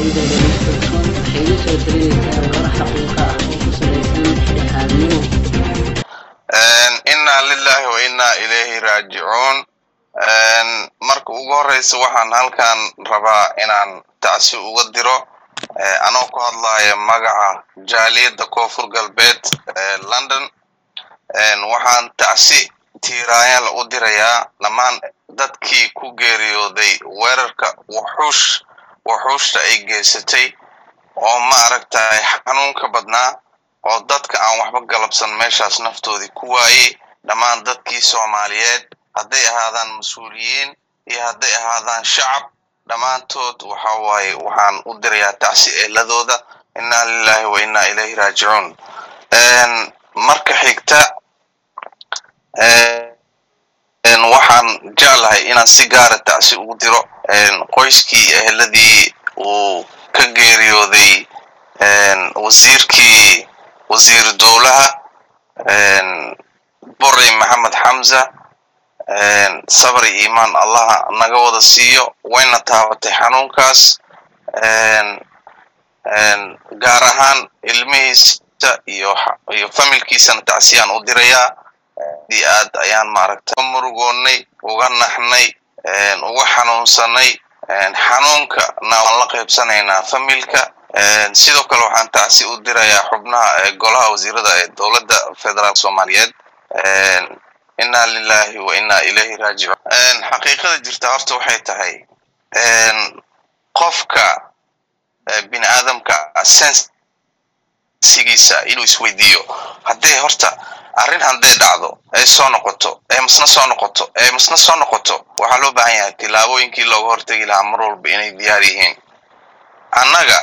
warbaahinta dhegeysato waxay la soo talinaysaa warar xaqiiqa ah oo ku salaysan dhexdhexaadnimo inna lillahi wa inna ilayhi raajicuun marka ugu horeysa waxaan halkan rabaa inaan tacsi uga diro anoo ku hadlaya magaca jaaliyadda koonfur galbeed ee london waxaan tacsi tiiraayala u dirayaa dhammaan dadkii ku geeriyooday weerarka wuxuush wuxuushta ay geysatay oo ma aragtay xanuunka badnaa oo dadka aan waxba galabsan meeshaas naftoodii ku waayey dhammaan dadkii soomaaliyeed hadday ahaadaan mas-uuliyiin iyo hadday ahaadaan shacab dhammaantood waxa waaye waxaan u dirayaa tacsi eeladooda inna lillahi wa inna ilayhi raajicuun marka xigta waxaan jeclahay inaan si gaara tacsi ugu diro qoyskii eheladii uu ka geeriyooday wasiirkii wasiiru dowlaha borey maxamed xamza sabri iimaan allaha naga wada siiyo wayna taabatay xanuunkaas gaar ahaan ilmihiisa iyo iyo familkiisana tacsiyaan u dirayaa di aad ayaan maaragtay murugoonnay uga naxnay uga xanuunsanay xanuunka na waan la qaybsanaynaa familka sidoo kale waxaan tacsi u dirayaa xubnaha golaha wasiirada ee dowladda federaalk soomaaliyeed inna lillahi wa inna ilayhi raajicuun xaqiiqada jirta horta waxay tahay qofka bini aadamka sensigiisa inuu isweydiiyo hadday horta arrin hadday dhacdo ay soo noqoto ee masna soo noqoto ee masna soo noqoto waxaa loo baahan yahay tillaabooyinkii looga hortegi lahaa mar walba inay diyaar yihiin annaga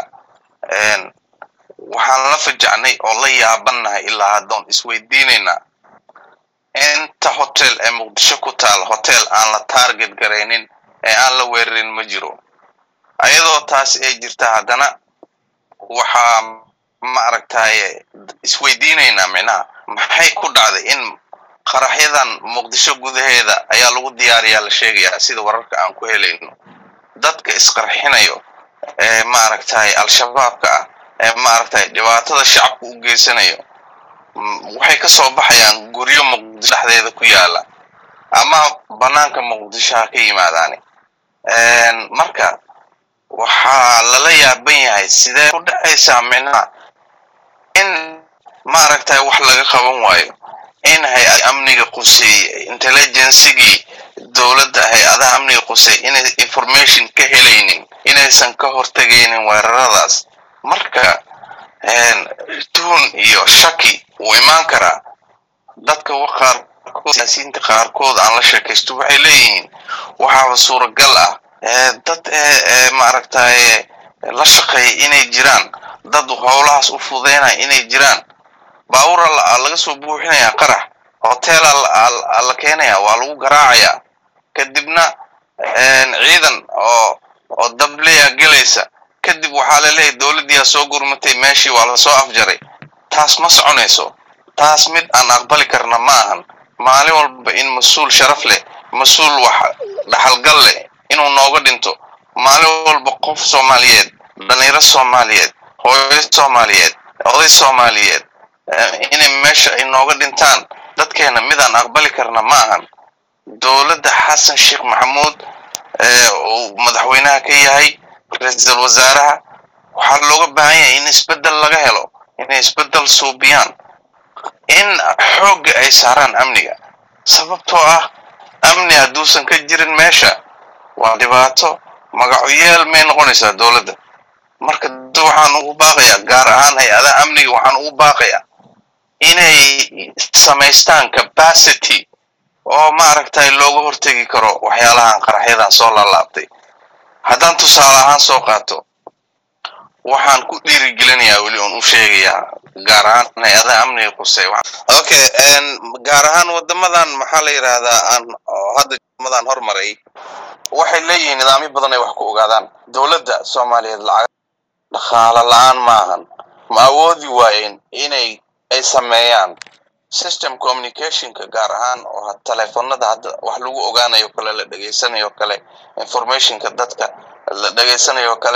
waxaan la fajacnay oo la yaabannahay ilaa haddoon isweydiinaynaa inta hotel ee muqdisho ku taal hotel aan la target garaynin ee aan la weerarin ma jiro ayadoo taas ay jirta haddana waxaa ma aragtaye isweydiinaynaa micnaha maxay ku dhacday in qaraxyadan muqdisho gudaheeda ayaa lagu diyaariyaa la sheegayaa sida wararka aan ku helayno dadka isqarxinayo ee maaragtay al-shabaabka ah ee maaragtay dhibaatada shacabka u geysanayo waxay ka soo baxayaan guryo muqdisho dhexdeeda ku yaala ama banaanka muqdisho ha ka yimaadaani marka waxaa lala yaaban yahay sidee ku dhacaysaa micnaha in maaragtay wax laga qaban waayo in hay-ad amniga quseeye intelligencegii dowladda hay-adaha amniga quseeye inay information ka helaynin inaysan ka hortegaynin weeraradaas marka tuhun iyo shaki wuu imaan karaa dadka qaarkood siyaasiyiinta qaarkood aan la sheekaysto waxay leeyihiin waxaaba suuragal ah dad maaragtaye la shaqeeya inay jiraan dad howlahaas u fududaynaya inay jiraan baawura laga soo buuxinaya qarax hotela la keenaya waa lagu garaacayaa kadibna ciidan oo oo dableya gelaysa kadib waxaa laleeyahy dowladdiiaa soo gurmatay meeshii waa lasoo afjaray taas ma soconayso taas mid aan aqbali karna ma ahan maalin walba in mas-uul sharaf leh mas-uul wax dhaxalgal leh inuu nooga dhinto maalin walba qof soomaaliyeed dhalinyaro soomaaliyeed hooyo soomaaliyeed oday soomaaliyeed inay meesha ay nooga dhintaan dadkeena midaan aqbali karna ma ahan dowladda xasan sheekh maxamuud uu madaxweynaha ka yahay ra-iisul wasaaraha waxaa looga baahan yahay in isbeddel laga helo inay isbeddel suubiyaan in xoogga ay saaraan amniga sababtoo ah amni hadduusan ka jirin meesha waa dhibaato magacoyeel may noqonaysaa dowladda marka waxaan ugu baaqayaa gaar ahaan hay-adaha amniga waxaan ugu baaqayaa inay samaystaan capacity oo maaragtay looga hortegi karo waxyaalahan qaraxyadan soo laalaabtay haddaan tusaale ahaan soo qaato waxaan ku dhiirigelinayaa weli oon u sheegayaa gaar ahaan hay-adaha amniga qusey okay gaar ahaan wadamadan maxaa la yidhaahdaa aan hadda wadamadan hormaray waxay leeyihiin nidaamyo badan ay wax ku ogaadaan dowladda soomaaliyeed lacag dhaqaalo la-aan maahan ma awoodi waayeen inay ay sameeyaan system communicationka gaar ahaan oo teleefonada hadda wax lagu ogaanayo kale la dhegaysanayo kale informationka dadka la dhegaysanayo kale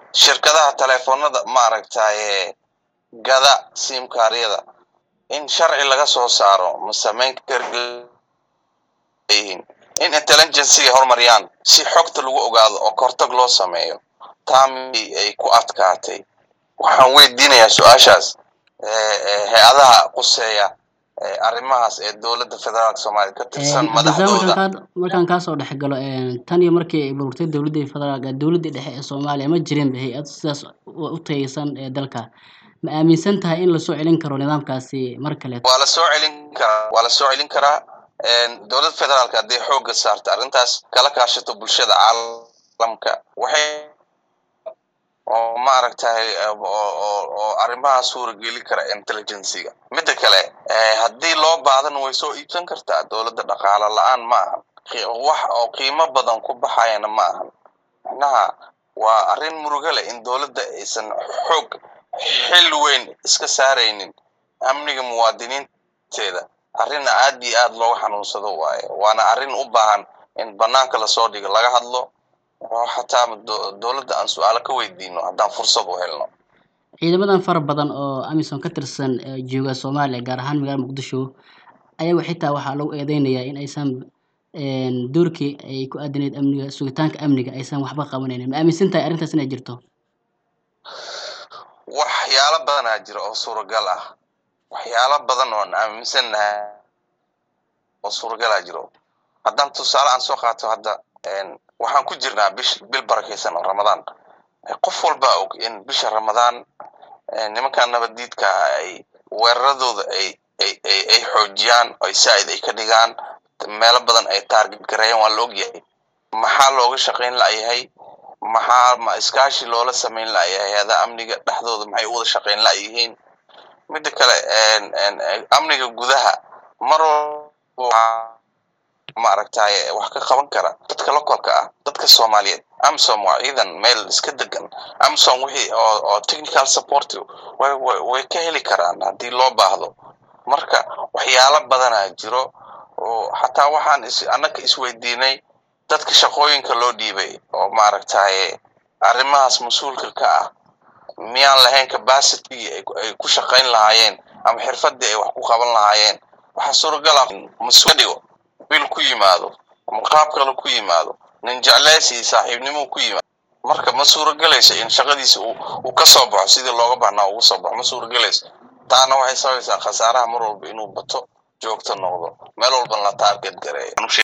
shirkadaha teleefonada maaragtaye gada simkaaryada in sharci laga soo saaro ma samayn karyihiin in intelligenciga horumariyaan si xogta lagu ogaado oo kortag loo sameeyo taami ay ku adkaatay waxaan weydiinayaa su-aashaas hay-adaha quseeya arrimahaas ee dowladda federaalka soomaaliya ka tirsan madaxdooda markaan kaasoo dhex galo tan iyo markii ay burburtay dowladdii federaalka dowladdii dhexe ee soomaaliya ma jirin hay-ad sidaas u tayeysan ee dalka ma aaminsan tahay in lasoo celin karo nidaamkaasi mar kale waa lasoo celin karaa waa lasoo celin karaa dowladda federaalka hadday xoogga saarta arrintaas kala kaashato bulshada caalamka waxay oo maaragtay oo arrimaha suurageli kara intelligenciga midda kale haddii loo baahdan way soo iibsan kartaa dowladda dhaqaalo la-aan ma ahan wax oo qiimo badan ku baxayana ma ahan macnaha waa arrin muruga leh in dowladda aysan xoog xil weyn iska saaraynin amniga muwaadiniinteeda arrin aad iyo aad looga xanuunsado waaye waana arrin u baahan in banaanka lasoo dhigo laga hadlo oo xataa dowladda aan su-aalo ka weydiino haddaan fursad u helno ciidamadan fara badan oo amisom ka tirsan jooga soomaaliya gaar ahaan magaalada muqdisho ayaga xitaa waxaa lagu eedeynayaa in aysan doorkii ay ku aadaneyd amniga sugitaanka amniga aysan waxba qabanaynin ma aaminsan tahay arrintaas inay jirto waxyaalo badanaa jira oo suuragal ah waxyaalo badan oon aaminsannahay oo suuragalaa jiro haddaan tusaale aan soo qaato hadda waxaan ku jirnaa bish bil barakaysan oo ramadaan qof walba og in bisha ramadaan nimankan nabaddiidka ay weeraradooda ay ay ay ay xoojiyaan ay saa'id ay ka dhigaan meelo badan ay taarget gareeyaan waa la ogyahay maxaa looga shaqayn la'yahay maxaa ma iskaashi loola samayn la'yahay hay-adaha amniga dhexdooda maxay u wada shaqayn la'yihiin midda kale amniga gudaha mar walba maaragtaye wax ka qaban kara dadka lokolka ah dadka soomaaliyeed amsom waa ciidan meel iska degan amsom wixii oo oo technical support way way ka heli karaan haddii loo baahdo marka waxyaalo badanaa jiro oo xataa waxaan is annaka isweydiinay dadka shaqooyinka loo dhiibay oo maaragtaye arrimahaas mas-uulka ka ah miyaan lahayn capacity ay ku shaqayn lahaayeen ama xirfadii ay wax ku qaban lahaayeen waxaa suuragala mas dhigo bil ku yimaado ama qaab kale ku yimaado nin jecleysi iyo saaxiibnimo ku yimaado marka ma suuragelayso in shaqadiisa uu ka soo baxo sidii looga baahnaa ugu soo baxo ma suuragelayso taana waxay sabaysaa khasaaraha mar walba inuu bato joogto noqdo meel walban la taarget gareeyo